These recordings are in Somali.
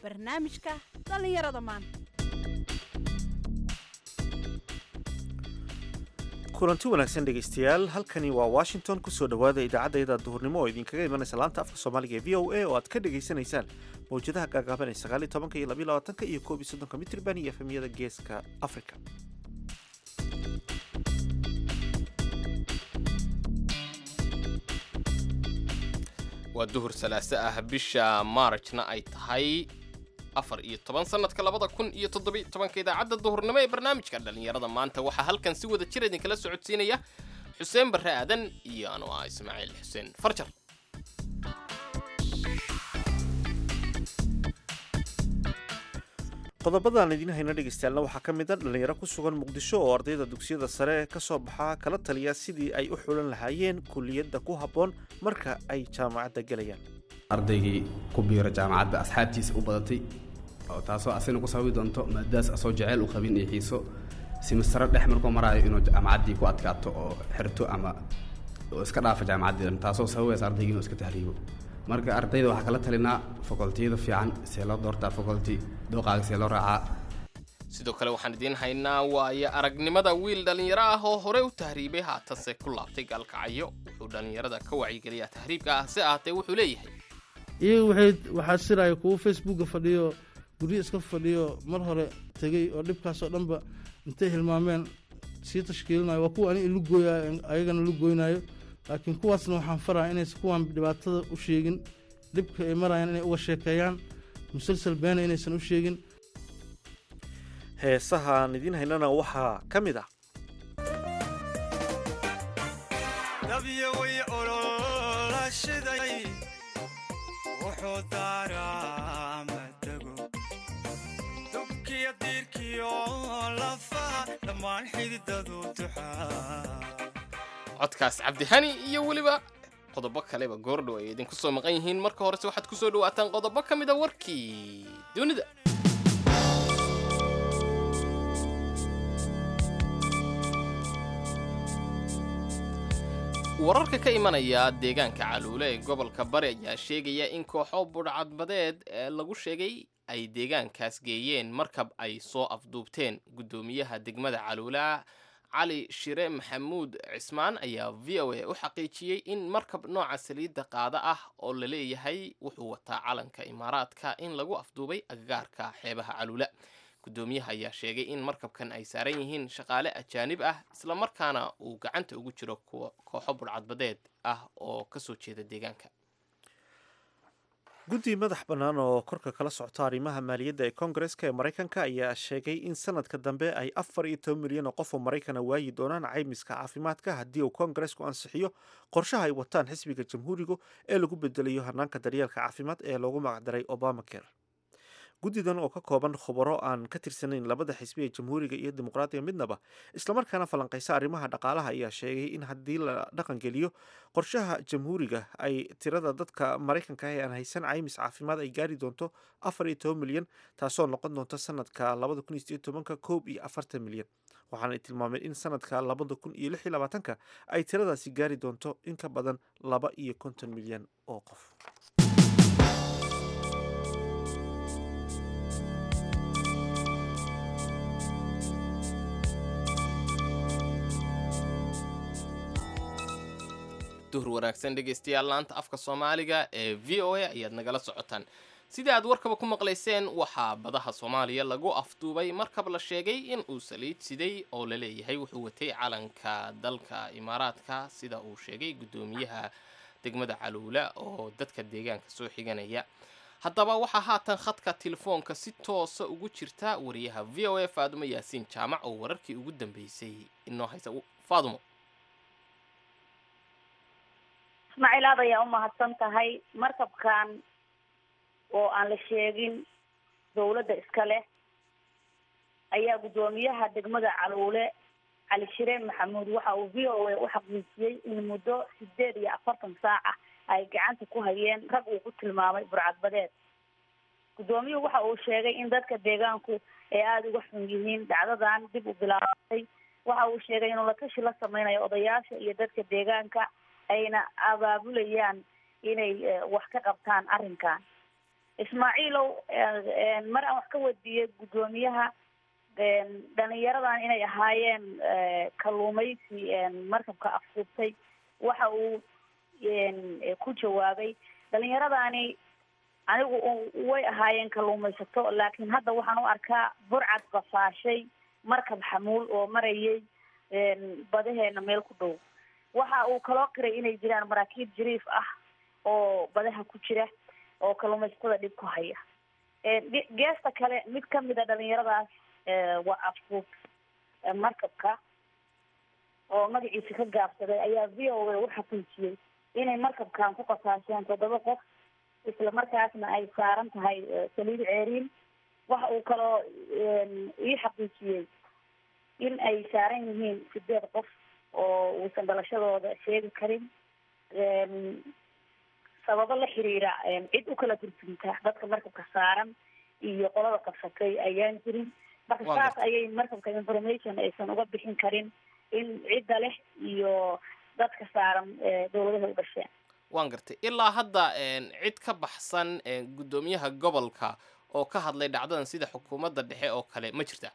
barnaamijka dhallinyarada maanta kulanti wanaagsan dhegaystayaal halkani waa washington kusoo dhowaada idaacadayda duhurnimo oo idinkaga imanaysa laanta afka soomaaliga ee v o a oo aad ka dhagaysanaysaan mawjadaha gaagaaban ee sagaaliyo tobanka iyo labiyo labaatanka iyo koob iyo soddonka mitriban iyo efemyada geeska africa waa duhur salaaso ah bisha maarajna ay tahay afar iyo toban sanadka labada kun iyo toddobiy tobanka idaacadda duhurnimo ee barnaamijka dhallinyarada maanta waxaa halkan si wada jir idinkala socodsiinaya xuseen barre aadan iyo anu ah ismaaciil xuseen farjar qodobadaan idiin hayna dhegaystayaalna waxaa ka mid a dhallinyaro ku sugan muqdisho oo ardayda dugsiyada sare ka soo baxaa kala taliya sidii ay u xulan lahaayeen kuliyadda ku habboon marka ay jaamacadda gelayaan ardaygii ku biiro jaamacadda asxaabtiisa u badatay oo taasoo asina ku sababi doonto maadaas asoo jeceyl u qabin iyo xiiso simistaro dhex markuu maraayo inuu jaamacaddii ku adkaato oo xirto ama oo iska dhaafo jaamacaddii taasoo sababaysa ardaygii inuu iska tahriibo marka ardayda waxaa kala talinaa fakoltiyada fiican see loo doortaa fakolti dooqaaga see loo raacaa sidoo kale waxaan idiin haynaa waayo aragnimada wiil dhallinyaro ah oo hore u tahriibay haatanse ku laabtay gaalkacyo wuxuu dhallinyarada ka wacyigeliyaa tahriibka ah si ahatee wuxuu leeyahay iyaga waxay waxaa siraya kuwo facebooka fadhiyo guryo iska fadhiyo mar hore tegey oo dhibkaasoo dhanba intay hilmaameen sii tashkiilinayo waa kuwa ani ilugooyayo ayagana lugoynayo laakiin kuwaasna waxaan faraya inaysan kuwaan dhibaatada u sheegin dhibka ay marayaan inay uga sheekeeyaan musalsal beena inaysan u sheegin heesahaan idiin haynana waxaa ka mid ah wuxuu daaraa matago dubkiyo diirkiyo lafaha dhammaan xididadu duxaa codkaas cabdihani iyo weliba qodobo kaleba goordhow ay idinku soo maqan yihiin marka horese waxaad kusoo dhawaataan qodobo ka mid a warkii dunida wararka ka imanaya deegaanka caluule ee gobolka bari ayaa sheegaya in kooxo budhcadbadeed ee lagu sheegay ay deegaankaas geeyeen markab ay soo afduubteen guddoomiyaha degmada caluula cali shire maxamuud cismaan ayaa v o a u xaqiijiyey in markab nooca saliidda qaada ah oo la leeyahay wuxuu wataa calanka imaaraadka in lagu afduubay agagaarka xeebaha caluula guddoomiyaha ayaa sheegay in markabkan ay saaran yihiin shaqaale ajaanib ah islamarkaana uu gacanta ugu jiro kooxo budhcadbadeed ah oo kasoo jeeda deegaanka guddi madax bannaan oo korka kala socta arrimaha maaliyadda ee koongareska ee maraykanka ayaa sheegay in sanadka dambe ay afar iyo toban milyan oo qof oo maraykana waayi doonaan caymiska caafimaadka haddii uu koongaresku ansixiyo qorshaha ay wataan xisbiga jamhuurigu ee lagu bedelayo hanaanka daryeelka caafimaad ee loogu magacdaray obamacare guddidan oo ka kooban khubaro aan ka tirsanayn labada xisbi ee jamhuuriga iyo dimuqraadiga midnaba islamarkaana falanqaysa arrimaha dhaqaalaha ayaa sheegay in haddii la dhaqangeliyo qorshaha jamhuuriga ay tirada dadka maraykanka ah ee aan haysan caymis caafimaad ay gaari doonto afar iyo toban milyan taasoo noqon doonta sanadka labada kun iyo sideed tobanka koob iyo afartan milyan waxaana tilmaameen in sanadka labada kun iyo lix iyo labaatanka ay tiradaasi gaari doonto in ka badan laba iyo konton milyan oo qof duhur wanaagsan dhegaystayaal laanta afka soomaaliga ee v o a ayaad nagala socotaan sidii aad warkaba ku maqlayseen waxaa badaha soomaaliya lagu afduubay markab la sheegay in uu saliid siday oo la leeyahay wuxuu watay calanka dalka imaaraadka sida uu sheegay guddoomiyaha degmada caluula oo dadka deegaanka soo xiganaya haddaba waxaa haatan khadka telefoonka si toosa ugu jirta wariyaha v o a faadumo yaasiin jaamac oo wararkii ugu dambeysay inoo haysa faadumo ismaaciil aad ayaa umahadsan tahay markabkan oo aan la sheegin dawladda iska leh ayaa guddoomiyaha degmada caluule cali shireen maxamuud waxa uu v o a u xaqiijiyey in muddo sideed iyo afartan saaca ay gacanta ku hayeen rag uu ku tilmaamay burcadbadeed guddoomiyuhu waxa uu sheegay in dadka deegaanku ay aada uga xun yihiin dhacdadan dib u bilaabatay waxa uu sheegay inuu la tashi la sameynayo odayaasha iyo dadka deegaanka ayna abaabulayaan inay wax ka qabtaan arrinkan ismaaciilow mar aan wax ka weydiiyey guddoomiyaha dhalinyaradan inay ahaayeen kalluumaysi markabka afduubtay waxa uu ku jawaabay dhalinyaradani anigu way ahaayeen kalluumaysato laakiin hadda waxaan u arkaa burcad qafaashay markab xamuul oo marayay badaheena meel ku dhow waxa uu kaloo qiray inay jiraan maraakiib jariif ah oo badaha ku jira oo kalluumaysatada dhib ku haya geesta kale mid kamid a dhalinyaradaas waa afduub markabka oo magaciisa ka gaabsaday ayaa v o a u xaqiijiyey inay markabkan ku qasaasheen toddoba qof isla markaasna ay saaran tahay saliid ceeriin waxa uu kaloo ii xaqiijiyey in ay saaran yihiin sideed qof oo uusan dhalashadooda sheegi karin sababo la xiriira cid u kala turjunta dadka markabka saaran iyo qolada qabsatay ayaan jirin marka saas ayay markabka information aysan uga bixin karin in cidda leh iyo dadka saaran dawladaha u dhasheen waan gartay ilaa hadda cid ka baxsan guddoomiyaha gobolka oo ka hadlay dhacdadan sida xukuumadda dhexe oo kale ma jirta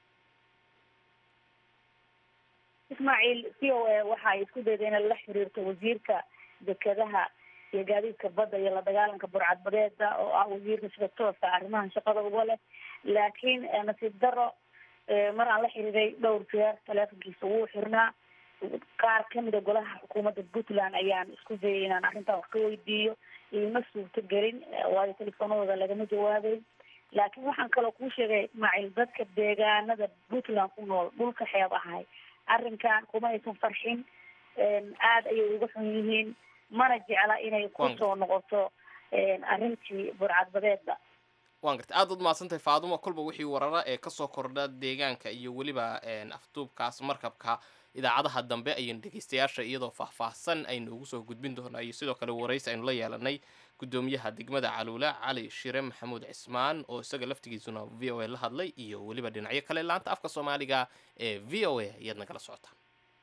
ismaaciil c o a waxa ay isku dayday inay la xiriirto wasiirka dekedaha iyo gaadiidka badda iyo la dagaalanka burcadbadeeda oo ah wasiirka sida tooska arrimahan shaqada uga leh laakiin nasiib daro mar aan la xiriiray dhowr jeer taleefonkiisa wuu xirnaa qaar kamida golaha xukuumadda puntland ayaan isku dayay inaan arrintan wax ka weydiiyo iima suurto gelin waayo telefoonadooda lagama jawaabay laakiin waxaan kaloo kuu sheegay ismaaciil dadka deegaanada puntland ku nool dhulka xeeb ahay arrinkan kuma aysan farxin aada ayay uga xun yihiin mana jecla inay kusoo noqoto arrintii burcadbadeedda waan gartay aad ud mahadsantahay faadumo kolba wixii warara ee kasoo kordha deegaanka iyo weliba afduubkaas markabka idaacadaha dambe ayaynu dhegeystayaasha iyadoo faahfaahsan aynu ugu soo gudbin doonaa iyo sidoo kale waraysi aynu la yeelanay guddoomiyaha degmada caluula cali shire maxamuud cismaan oo isaga laftigiisuna v o a la hadlay iyo weliba dhinacyo kale laanta afka soomaaliga ee v o a ayaad nagala socotaan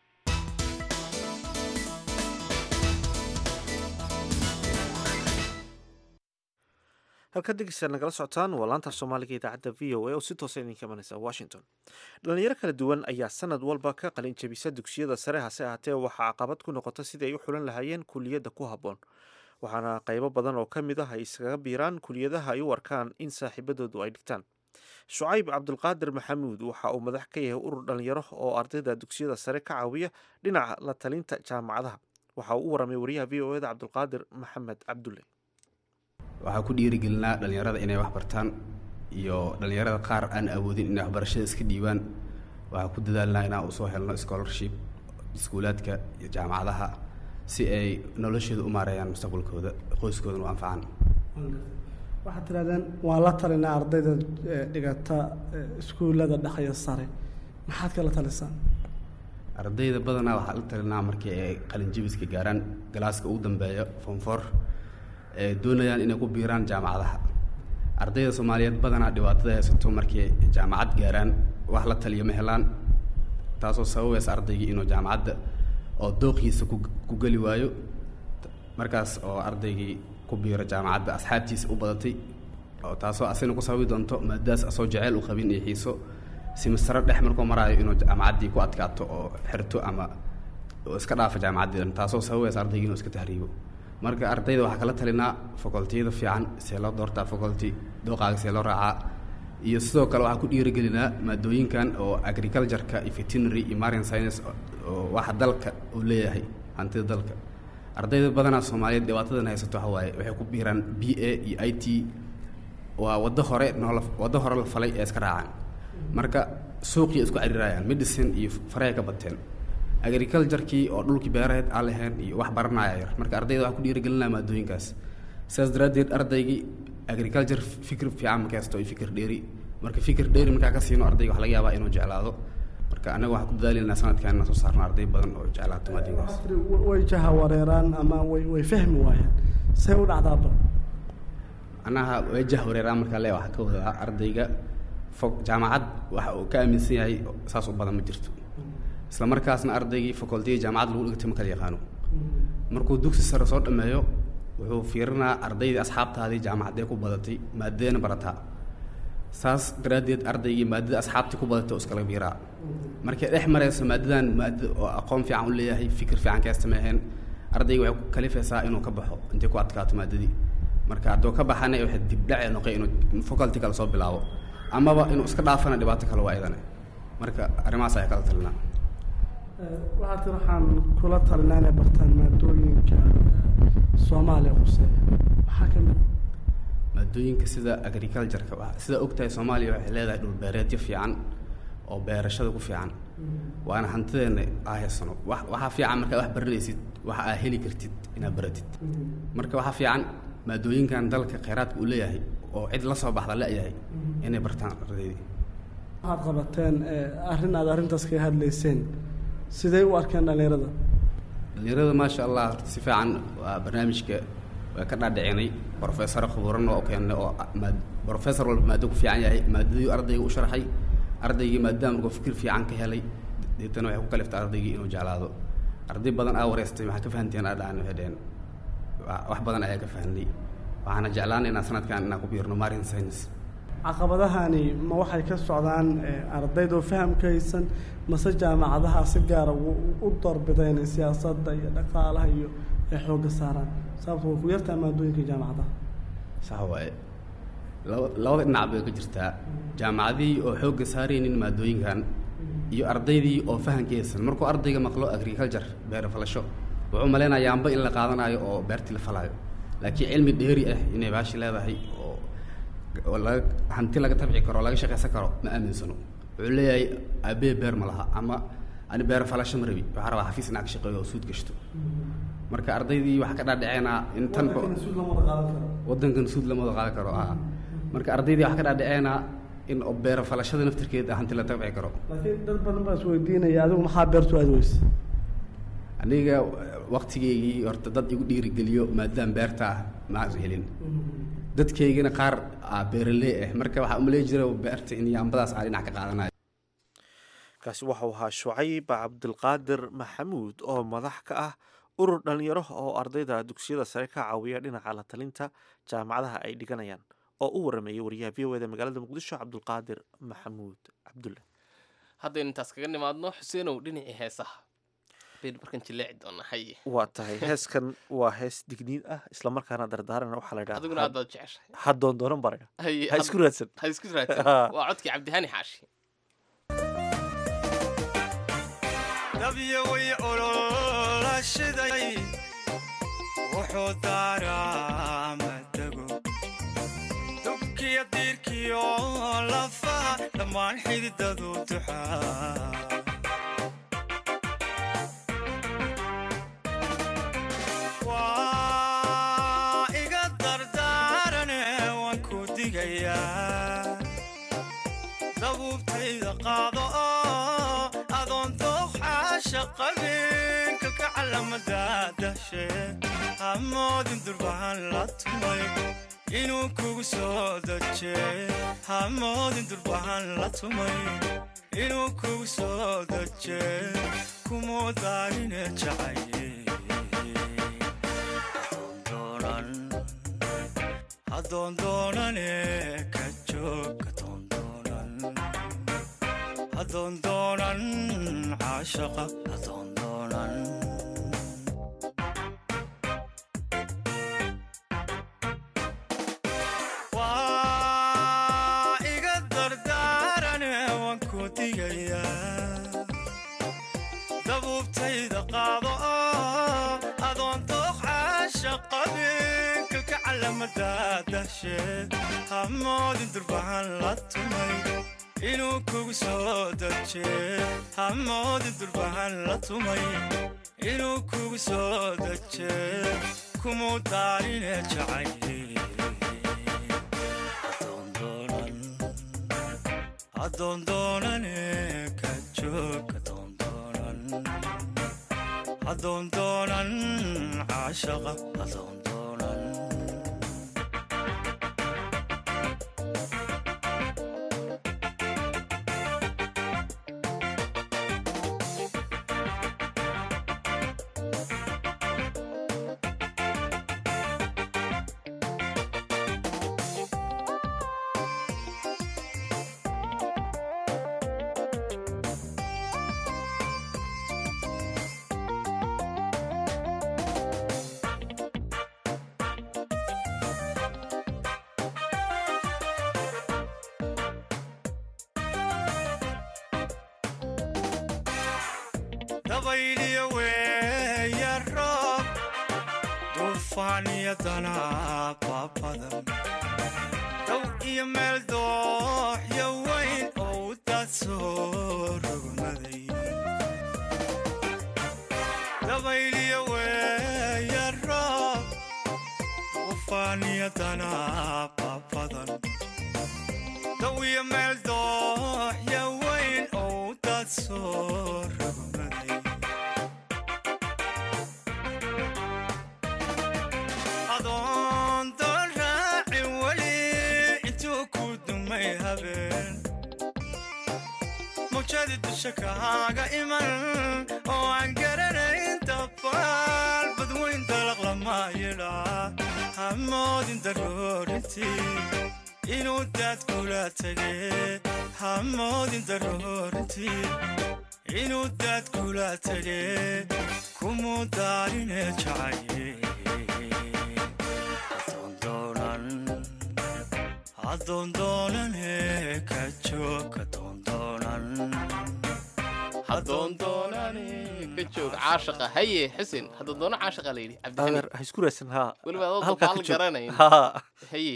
halkaad dhegeystaad nagala socotaan waa laanta soomaaliga idaacadda v o a oo si toosa idinka imanaysa washington dhalinyaro kala duwan ayaa sanad walba ka qalin jabisa dugsiyada sare hase ahaatee waxaa caqabad ku noqota sidii ay u xulan lahaayeen kuliyadda ku habboon waxaana qaybo badan oo ka mid ah ay iskaga biiraan kuliyadaha ay u arkaan in saaxiibadoodu ay dhigtaan shucayb cabdulqaadir maxamuud waxa uu madax ka yahay urur dhalinyaro oo ardayda dugsiyada sare ka caawiya dhinaca la talinta jaamacadaha waxa uu u waramay wariyaha v o eda cabdulqaadir maxamed cabdulle waxaa ku dhiirigelinaa dhallinyarada inay wax bartaan iyo dhallinyarada qaar aan awoodin inay waxbarashada iska dhiibaan waxaa ku dadaalnaa inaan usoo helno scholarship iskuulaadka iyo jaamacadaha si ay noloshooda u maareeyaan mustaqbalkooda qoyskoodana u anfacaan waxaad tirahdeen waan la talinaa ardayda dhigata iskuullada dhexyo sare maxaad kala talisaan ardayda badanaa waxaa la talinaa markii ay qalinjabiska gaaraan galaaska ugu dambeeya fonfor ee doonayaan inay ku biiraan jaamacadaha ardayda soomaaliyeed badanaa dhibaatada haysato markii jaamacad gaaraan wax la taliyo ma helaan taasoo sababaysa ardaygii inuu jaamacadda oo dooqiisa ku ku geli waayo markaas oo ardaygii ku biiro jaamacadda asxaabtiisa u badatay oo taasoo asina ku sababi doonto maadaas asoo jeceyl u qabin iyo xiiso simisaro dhex markuu maraayo inuu jaamacaddii ku adkaato oo xirto ama oo iska dhaafo jaamacaddii dhan taasoo sababaysa ardaygii inuu iska tahriibo marka ardayda waxaa kala talinaa facultiyada fiican see loo doortaa faculty dooqaaga see loo raacaa iyo sidoo kale waxaa ku dhiirigelinaa maadooyinkan oo agriculture-ka iyo veterinary iyo marine science oo waxa dalka uu leeyahay hantida dalka ardayda badanaa soomaaliyeed dhibaatadan haysato waxa waaye waxay ku biiraan b a iyo i t waa waddo hore noola waddo hore la falay ee iska raacaan marka suuqii isku cariirayaan medicine iyo faray ka bateen agriculture-kii oo dhulkii beeraheed aan lahayn iyo wax baranaya yar marka ardayda waxaa ku dhiirigelinaa maadooyinkaas sidaas daraaddeed ardaygii agriculture fikir fiican ma haysto iyo fikir dheeri marka fikir dheeri markaa ka siino ardayga waxa laga yaabaa inuu jeclaado marka annaga waxaan ku dadaalinaa sanadkan inaan soo saarno arday badan oo jeclaato maadooyinkaas way jaha wareeraan ama way way fahmi waayaan see u dhacdaa bal anaha way jah wareeraan markaa le waxaa ka wadaa ardayga fog jaamacad waxa uu ka aaminsan yahay saas u badan ma jirto isla markaasna ardaygii facultiga jaamacad lagu dhigtay ma kala yaqaano markuu dugsi sare soo dhameeyo wuxuu fiirinaa ardaydii asxaabtaadii jaamacaddee ku badatay maadadeena barataa saas daraaddeed ardaygii maadada asxaabtii ku badatay oo iskala biiraa markay dhex marayso maadadan maadada oo aqoon fiican u leeyahay fikir fiican ka sameeyeen ardayga waxay ku kalifaysaa inuu ka baxo intay ku adkaato maadadii marka hadduu ka baxana waxay dibdhace noqay inuu faculty kale soo bilaabo amaba inuu iska dhaafana dhibaato kale waa idane marka arrimahaas ayaa kala talinaa waxaa tir waxaan kula talinaa inay bartaan maadooyinka soomaaliya quse waxaa ka mid maadooyinka sida agricultureka wa- sida ogtahay soomaaliya waxay leedahay dhul beereedyo fiican oo beerashada ku fiican waana hantideena aa haysano wa- waxaa fiican markaa wax baranaysid waxa aa heli kartid inaad baratid marka waxaa fiican maadooyinkan dalka kheyraadka uu leeyahay oo cid la soo baxda la-yahay inay bartaan ardaydii waxaad qabateen eh, arrin aad arrintaas kaga hadlayseen sidee u arkeen dhallinyarada dhalinyarada maasha allah horta si fiican waa barnaamijka waa ka dhaadhicinay professor khuburan oo keenay oo maad professor walba maado ku fiican yahay maadadii ardayga u sharxay ardaygii maadaama markuu fikir fiican ka helay deetana waxay ku kaliftay ardaygii inuu jeclaado arday badan aa wareystay maxaa ka fahanteen aa dhahan waxay dhaheen "Wa- wax badan ayaa ka fahnay waxaana jeclaanay inaan sanadkan inaan ku biirno marine science caqabadahani ma waxay ka socdaan eh, ardaydoo fahamka haysan mase jaamacadaha si gaara u u doorbideen in siyaasadda iyo dhaqaalaha iyo ay xoogga saaraan sababto way ku yartaa maadooyinka jaamacadaha sax waaye laba labada dhinac bay ka jirtaa jaamacadihii oo xoogga saaraynin maadooyinkan iyo ardaydii oo fahanka haysan markuu ardayga maqlo agriculture beer falasho wuxuu malaynayaa amba in la qaadanayo oo beertii la falaayo laakiin cilmi dheeri ah inay baashi leedahay oo oo laga hanti laga tabci karo oo laga shaqaysan karo ma aaminsano wuxuu leeyahay aabee beer ma laha ama ani beer falasho ma rabi waxaa rabaa xafiis inaa ka shaqeeyo oo suud gashto marka ardaydii waxaa ka dhaadhaceenaa in tan wadankan suud lama wada qaadan karo ah marka ardaydii waxaa ka dhaadhaceenaa in oo beero falashada naftirkeeda hanti la tabci karo laakiin dad badan baa isweydiinaya adigu maxaa beertu aad weyse aniga waktigeygii horta dad igu dhiirigeliyo maadaama beerta ah ma helin dadkaygina qaar ah beeraley ah marka waxaa umaleyn jira beerta in yaambadaas aan dhinac ka qaadanayo kaasi waxau ahaa shucayb cabdilqaadir maxamuud oo madax ka ah urur dhalinyaro oo ardayda dugsiyada sare ka caawiya dhinaca la talinta jaamacadaha ay dhiganayaan oo u warameeyay wariyaha v o eda magaalada muqdisho cabdulqaadir maxamuud cabdulle haddaynu intaas kaga nimaadno xuseenow dhinacii heesaha baynu markan jileeci doonaa haye waa tahay heeskan waa hees digniin ah islamarkaana dardaarana waxaa la adiguna aad idhaha baad jeceshahay hadoon doonan baraga haye ha isku raadsan ha isku raadsan waa codkii cabdihani xaashi dabyo way olola shiday wuxuu daaraa madago dubkiyo diirkiyo lafaha dhammaan xididadu duxaa waa iga dardaarane waan ku digayaa dabuubtayda qaado oo adoon dooqxaasha qabin kalka calamada dahshe hamoodin durbahan la tumay inuu kugu soo daje hamoodin durbahan la tumay inuu kugu soo daje kumuu daarine jacaye adoon doonane ka joog adoon doonan adoon doonan caashaqa adoon doonan waa iga dardaarane waan ku digayaa dabuubtayda qaado oo adoon dooqxaasha qabin kalka calamada dahsheed hamoodin durbahan la tumay inuu kugu soo daje hamoodin durbahan la tumay inuu kugu soo daje kumuu daarine jacaye adoon doonan adoon doonane ka joog adoon doonan adoon doonan caashaqa adoon doonan dabayliyo weeya roob duufaan iyo danaaba badan dow iyo meel dooxyo weyn oo u daad soo rogmaday dabayliyo weeya roob duufaan iyo danaaba badan dow iyo meel dooxyo weyn oo u daad soo rogmaday adoon doon raacin weli intuu ku dumay habeen mawjadi dusha kaaga iman oo aan garanayn dabaal badweyn dalaq lama yidhaa hamoodin daroorintii inuu daad kula tegee hamoodin daroorintii inuu daad kula tegee kumuu daarine jacaye adoondoonane ka joog adoondoonan hadoondoonane ka joog caashaqa haye xuseen hadoondoono caashaqa la yidhi cabdixamiid adeer ha isku raasan haa weliba adoo halkaa ka dabaal joog. garanayn haa haye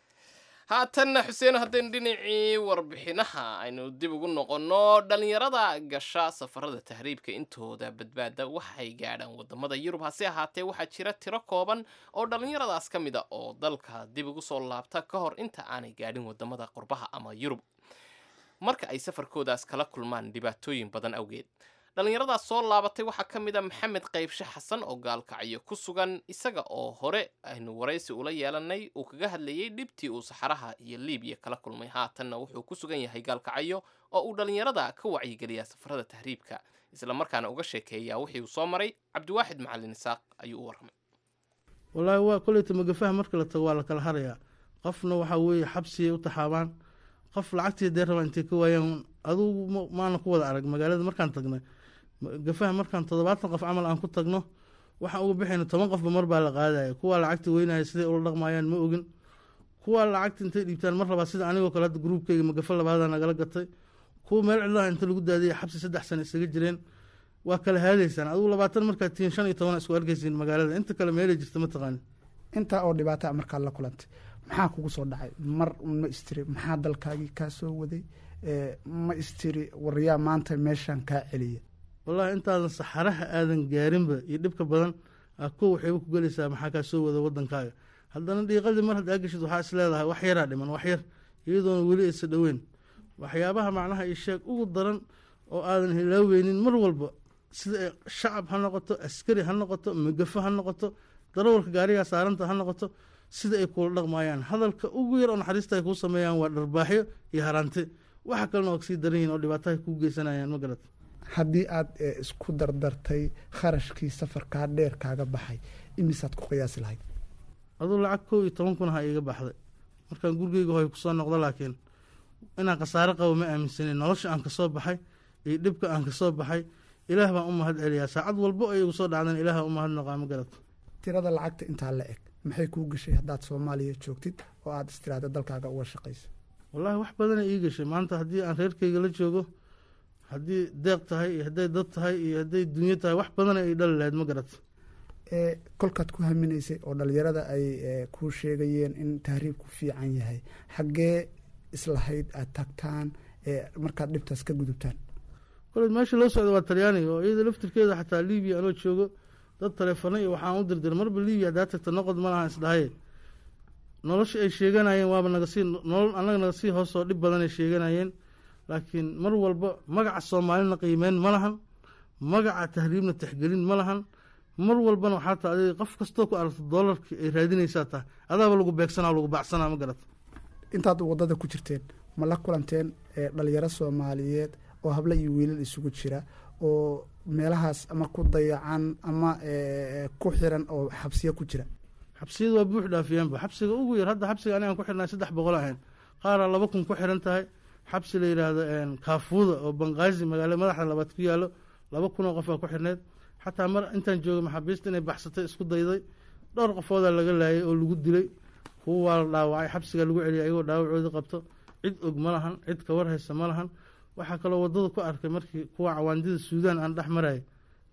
haatanna xuseen haddaynu dhinacii warbixinaha aynu dib ugu noqonno dhallinyarada gasha safarada tahriibka intooda badbaada waxay gaadhaan wadamada yurub hase ahaatee waxaa jira tiro kooban oo dhallinyaradaas ka mid a oo dalka dib ugu soo laabta ka hor inta aanay gaadhin wadamada qurbaha ama yurub marka ay safarkoodaas kala kulmaan dhibaatooyin badan awgeed dhallinyaradaas soo laabatay waxaa ka mid a maxamed qaybshe xasan oo gaalkacyo ku sugan isaga oo hore aynu waraysi ula yeelanay uu kaga hadlayey dhibtii uu saxaraha iyo liibiya kala kulmay haatanna wuxuu ku sugan yahay gaalkacyo oo uu dhallinyarada ka wacyigeliyaa safarada tahriibka islamarkaana uga sheekeeyaa wixii uu soo maray cabdiwaaxid macalin isaaq ayuu u warramay wallaahi waa koleyta magafaha marka la tago waa la kala harayaa qofna waxaa weeye xabsiyay u taxaabaan qof lacagtii dee rabaa intay ka waayaan adugu ma- maana ku wada arag magaalada markaan tagnay ma- gafaha markaan toddobaatan qof camal aan ku tagno waxaan uga bixayna toban qofba mar baa la qaadaya kuwaa lacagta weynaya siday ula dhaqmayaan ma ogin kuwaa lacagta intay dhiibtaan mar rabaa sida anigoo kale hadda gruubkeyga magafa labaadaa nagala gatay kuwa meel cidlaha inta lagu daadiyay xabsi saddex sano isaga jireen waa kala haadaysaan adigu labaatan markaad tihiin shan iyo toban isku arkaysiin magaalada inta kale meelay jirta ma taqaanin intaa oo dhibaata markaad la kulantay maxaa kugu soo dhacay mar un ma istiri maxaa dalkaagii kaa soo waday Eh, ma istiri waryaa maanta meeshaan kaa celiya wallaahi intaadan saxaraha aadan gaarinba iyo dhibka badan aa kow waxayba ku gelaysaa maxaa kaa soo wada wadankaaga haddana dhiiqadii mar haddaa geshid waxaa is leedahay wax yaraa dhiman wax yar iyadoona weli aysa dhoweyn waxyaabaha macnaha iyo sheeg ugu daran oo aadan hilaaweynin mar walba sida ay shacab ha noqoto askari ha noqoto magafo ha noqoto darawalka gaarigaa saaranta ha noqoto sida ay kula dhaqmayaan hadalka ugu yar oo naxariista ay kuu sameeyaan waa dharbaaxyo iyo haraante waxa kalena waa kasii daran yihin oo dhibaataha kuu geysanayaan ma garata haddii aad eh, isku dardartay kharashkii safarkaa dheer kaaga baxay imisaad ku qiyaasi lahayd aduu lacag kow iyo toban kun ha iiga baxday markaan gurigeyga hoy kusoo noqdo laakiin inaan khasaare qabo ma aaminsanin nolosha aan kasoo baxay iyo dhibka aan kasoo baxay ilaah baan u mahad celiyaa saacad walbo ay igu soo dhacdan ilaah u mahad noqaa ma garato tirada lacagta intaa la eg maxay kuu gashay haddaad soomaaliya joogtid oo aad istiraada dalkaaga uga shaqayso wallaahi wax badana ii gashay maanta haddii aan reerkeyga la joogo haddii deeq tahay iyo hadday dad tahay iyo hadday dunyo tahay wax badana ay dhali lahayd ma garato ee kolkaad ku haminaysay oo dhalinyarada ay eh, kuu sheegayeen in tahriibku fiican yahay xaggee islahayd aad tagtaan ee markaad dhibtaas ka gudubtaan koley meesha loo socda waa talyaaniga oo iyada laftirkeeda xataa libiya anoo joogo dad taleefano iyo waxaan u dirdiray marba libiya haddaa tagta noqod ma lahan isdhahaye nolosha ay sheeganayeen waaba naga sii nolol annaga naga sii hoos oo dhib badan ay sheeganayeen laakiin mar walba magaca soomaalina qiimeyn ma lahan magaca tahriibna tixgelin ma lahan mar walbana waxaa taa adiga qof kastoo ku aragto doolarkii ay raadinaysaa tahay adaaba lagu beegsanaa lagu baacsanaa ma garata intaad waddada ku jirteen ma la kulanteen ee dhalinyaro soomaaliyeed oo hablo iyo wiilal isugu jira oo meelahaas ama ku dayacan ama eh, ku xiran oo xabsiyo ku jira xabsiyada waa buux dhaafiyeenba xabsiga ugu yar hadda xabsiga anigaan ku xirnay saddex boqol ahayn qaaraa laba kun ku xiran tahay xabsi la yidhaahdo kaafuuda oo banqaazi magaalo madaxda labaad ku yaalo laba kun oo qof baa ku xirneyd xataa mar intaan joogay maxaabiista inay baxsatay isku dayday dhowr qofoodaa laga laayay oo lagu dilay kuwa waa la dhaawacay xabsiga lagu celiyay ayagoo dhaawacoodii qabto cid og ma lahan cid kawar haysa ma lahan waxaa kaloo wadada ku arkay markii kuwa cawaandida suudaan aan dhex marayay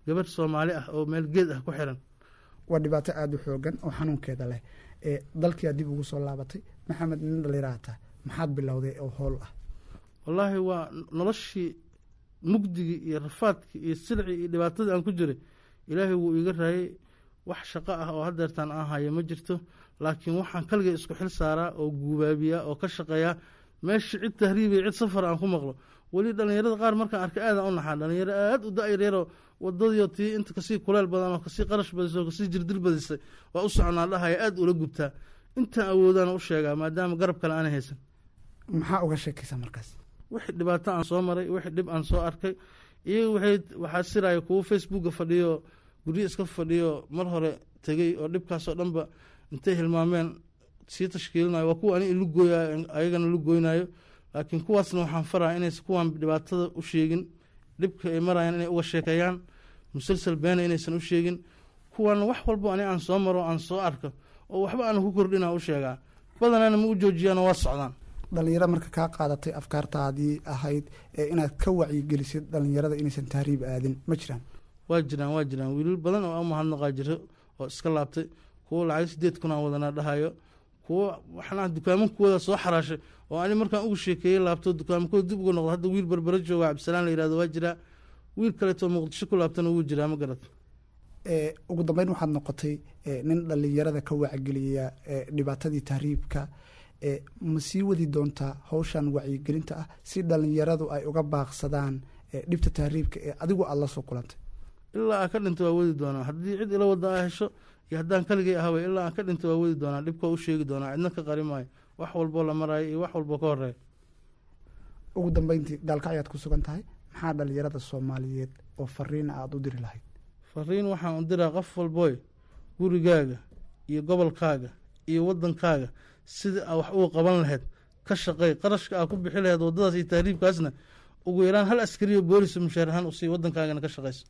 gabadh soomaali ah oo meel geed ah ku xiran waa dhibaato aada u xoogan oo xanuunkeeda leh ee dalkiyaa dib ugu soo laabatay maxamed nin dhaliiraata maxaad bilowday oo howl ah wallaahi waa noloshii mugdigii iyo rafaadkii iyo silcii iyo dhibaatadii aan ku jiray ilaahay wuu iiga raayay wax shaqo ah oo hadeertaan aan haya ma jirto laakiin waxaan kaligay isku xil saaraa oo guubaabiyaa oo ka shaqeeyaa meesha cid tahriibaya cid safar aan ku maqlo weli dhallinyarada qaar markaan arkay aadaan u naxaa dhalinyaro aada u da-yaryaroo wadadiio tii inta kasii kuleel badan oo kasii qarash badisay oo kasii jirdil badisay waa u soconaa dhahaya aada ula gubtaa intaan awoodaan u sheegaa maadaama garab kale aanay haysan maxaa uga sheekaysa markaas wixii dhibaato aan soo maray wixii dhib aan soo arkay iyaga waxay waxaa siraya kuwo facebooka fadhiyo guryo iska fadhiyo mar hore tegey oo dhibkaasoo dhanba intay hilmaameen sii tashkiilinayo waa kuwa ani ilu gooyayo ayagana lu goynayo laakiin kuwaasna waxaan faraa inaysan kuwaan dhibaatada u sheegin dhibka ay marayaan inay uga sheekeeyaan musalsal beena inaysan u sheegin kuwaana wax walbo ani aan soo maro aan soo arko oo waxba aan ku kordhina u sheegaa badanana ma u joojiyaan waa socdaan dhalinyaro marka kaa qaadatay afkaartaadii ahayd ee inaad ka wacyigelisid dhalinyarada inaysan tahriib aadin ma jiraan waa jiraan waa jiraan wiilal badan oo amahadnaqaa jiro oo iska laabtay kuwo lacag sideed kun aan wadanaa dhahayo kuwo waxnaa dukaamankuwooda soo xaraashay oo ani markaan ugu sheekeeyey laabto dukaamakooda dib uga noqdo hadda wiil berbera jooga cabdisalaan la yihahdo waa jiraa wiil kaleetoo muqdisho ku laabtana wuu jiraa ma garad ugu dambeyn waxaad noqotay nin dhalinyarada ka wacgeliya dhibaatadii tahriibka ma sii wadi doontaa hawshan wacyigelinta ah si dhalinyaradu ay uga baaqsadaan dhibta tahriibka ee adigu aada la soo kulantay ilaa aan ka dhinto waa wadi doonaa haddii cid ila wada a hesho iyo haddaan kaligay ahaba ilaa aan ka dhinto waa wadi doonaa dhibka u sheegi doonaa cidna ka qari maayo wax walboo la maraayo iyo wax walboo ka horeeya ugu dambeyntii gaalkacyaad ku sugan tahay maxaa dhalinyarada soomaaliyeed oo fariina aada u diri lahayd fariin waxaan u diraa qof walbooy gurigaaga iyo gobolkaaga iyo wadankaaga sida aa wax uga qaban lahayd ka shaqey qarashka aa ku bixi lahayd waddadaas iyo tahriibkaasna ugu yaraan hal askariyo boolis mushaar ahaan usii waddankaagana ka shaqayso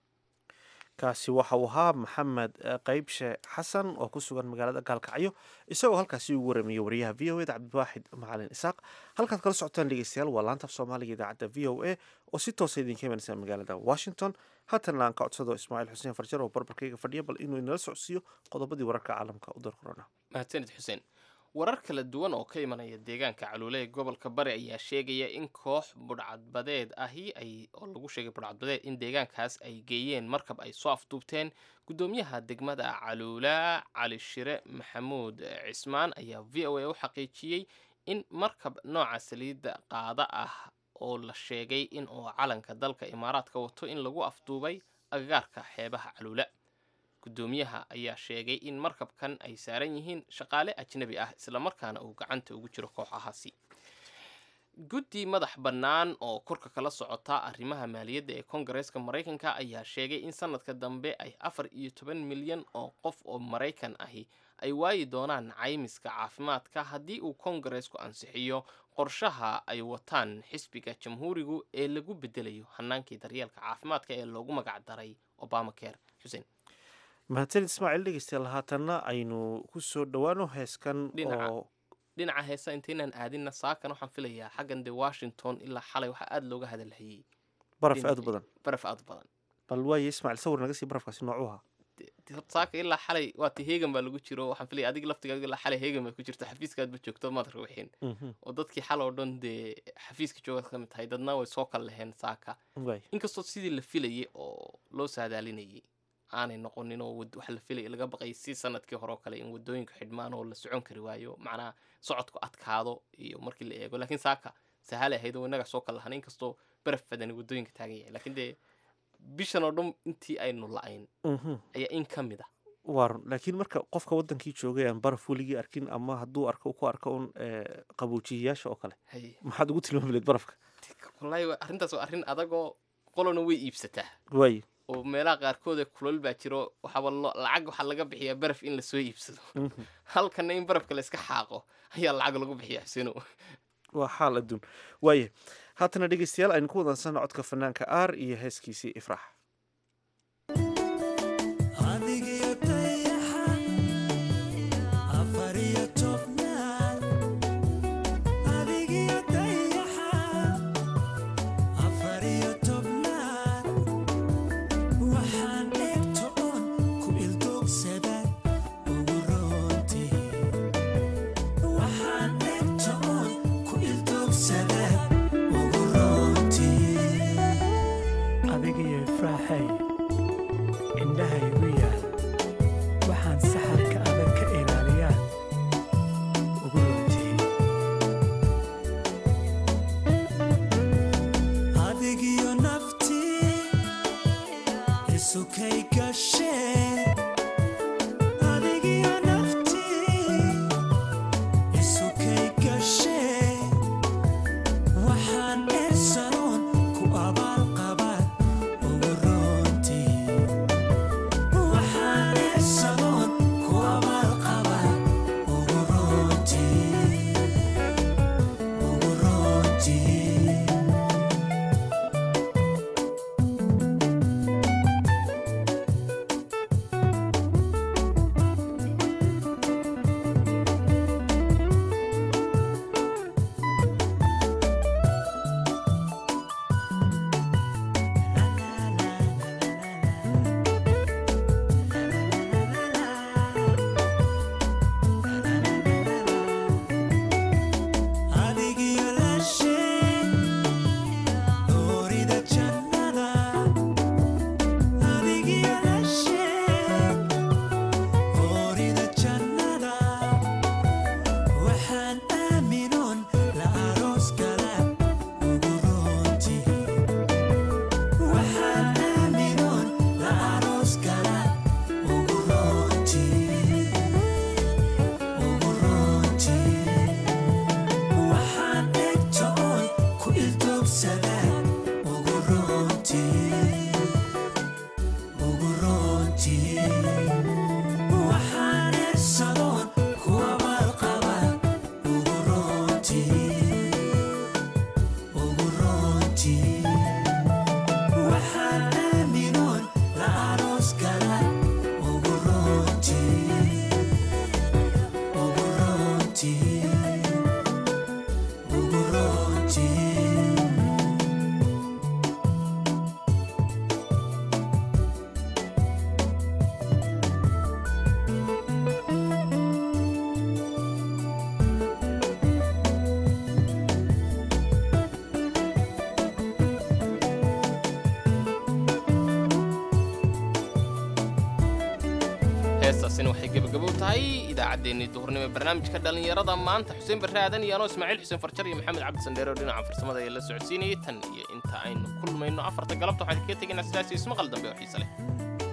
kaasi waxa uu ahaa maxamed qeybshe xasan oo ku sugan magaalada gaalkacyo isagoo halkaasi ugu waramiye wariyaha v o eda cabdiwaaxid macalin isaaq halkaad kala socotaan dhegeystayaal waa laanta af soomaaliga idaacadda v o a oo si toosa idinka imanaysa magaalada washington haatana aan ka codsado ismaaciil xuseen farjar oo barbarkayga fadhiya bal inuu inala socodsiiyo qodobadii wararka caalamka u dar korona mahadsanid xuseen warar kala duwan oo ka imanaya deegaanka caluule ee gobolka bari ayaa sheegaya in koox budhcadbadeed ahi ay oo lagu sheegay budhcadbadeed in deegaankaas ay geeyeen markab ay soo afduubteen guddoomiyaha degmada caluula cali shire maxamuud cismaan ayaa v o a u xaqiijiyey in markab nooca saliidda qaada ah oo la sheegay in uu calanka dalka imaaraadka wato in lagu afduubay agagaarka xeebaha caluula guddoomiyaha ayaa sheegay in markabkan ay saaran yihiin shaqaale ajnabi ah islamarkaana uu gacanta ugu jiro kooxahaasi guddi madax bannaan oo korka kala socota arrimaha maaliyadda ee koongareeska maraykanka ayaa sheegay in sanadka dambe ay afar iyo toban milyan oo qof oo maraykan ahi ay waayi doonaan caymiska caafimaadka haddii uu koongareesku ansixiyo qorshaha ay wataan xisbiga jamhuurigu ee lagu bedelayo hanaankii daryeelka caafimaadka ee loogu magacdaray obamacare xuseen mahadsanid ismaaciil dhegeystayaal haatanna aynu ku soo dhowaano heeskan Dhinaca. oo dhinaca heesa intaynaan aadinna saakan waxaan filayaa xaggan de washington ilaa xalay waxaa aada looga hadalhayey baraf dhinaca- aad u badan baraf aada u badan bal waaye ismaaciil sawir naga sii barafkaasi noocu ahaa De- de- horta saaka ilaa xalay waati heegan baa lagu jiro waxaan filaya adiga laftigaaga ilaa xalay heegan bay ku jirto xafiiskaadba joogto maad ruuxin Mhm. oo dadkii xal oo dhan dee xafiiska joogaad ka mid tahay dadna way soo kala leheen saaka waay inkastoo sidii la filayay oo loo saadaalinayay aanay noqonin oo wad- waxa la filaya laga baqay si sanadkii hore oo kale in wadooyinka xidhmaan oo la socon kari waayo macnaha socodku adkaado iyo markii la eego laakiin saaka sahalay ahayd oo innaga soo kala lahan inkastoo baraf badani wadooyinka taagan yahay laakiin dee bishan oo dhan intii aynu la-ayn Mhm. ayaa in ka mid ah waa run laakiin marka qofka wadankii joogay aan baraf weligii arkin ama hadduu arko ku arko un eh, qaboojiyayaasha oo kale hay maxaad ugu tilmaami lahayd barafka wallaahi waa- arrintaas waa arrin adagoo qolona way iibsataa waaye oo meelaha qaarkooda kulol baa jiro waxaaba lo- lacag waxaa laga bixiyaa baraf in lasoo iibsado Mhm. halkana in barafka la iska xaaqo ayaa lacag lagu bixiyaa xuseno waa xaal adduun waaye haatana dhegeystayaal aynu ku wadansana codka fanaanka aar iyo heeskiisii ifraax adigiyo dayaxa afar iyo tobnaad adigiyo dayaxa afar iyo tobnaad isukay gashee adigiyo naftii isukay gashee waxaan eersanoon ku abaalqabaa ugu roontii waxaan eersanoon ku abaalqabaa ugu roontii ugu roontii adigiyo laashee doorida jannada adigiyo laashee doorida jannada waxaan aaminoon la aroos gala ugu roontii waxaan aaminoon la aroos gala ugu roontii ugu roontii waxaan egta oon ku ildoogsadaa ugu roontii ugu roontii waxaan ersadoon ku abaalqabaa ugu roontii ugu roontii waxaan aaminoon la aroos gala ugu roontii ugu roontii ugu roontii heestaasina waxay gebagabo u tahay idaacaddeenii duhurnimo ee barnaamijka dhallinyarada maanta xuseen barre aadan iyo anoo ismaaciil xuseen farjar iyo maxamed cabdi sandheere oo dhinaca farsamada ee la socodsiinayay tan iyo inta aynu kulmayno afarta galabta waxaan kaga tegaynaa sidaas iyo ismaqal dambe oo xiise leh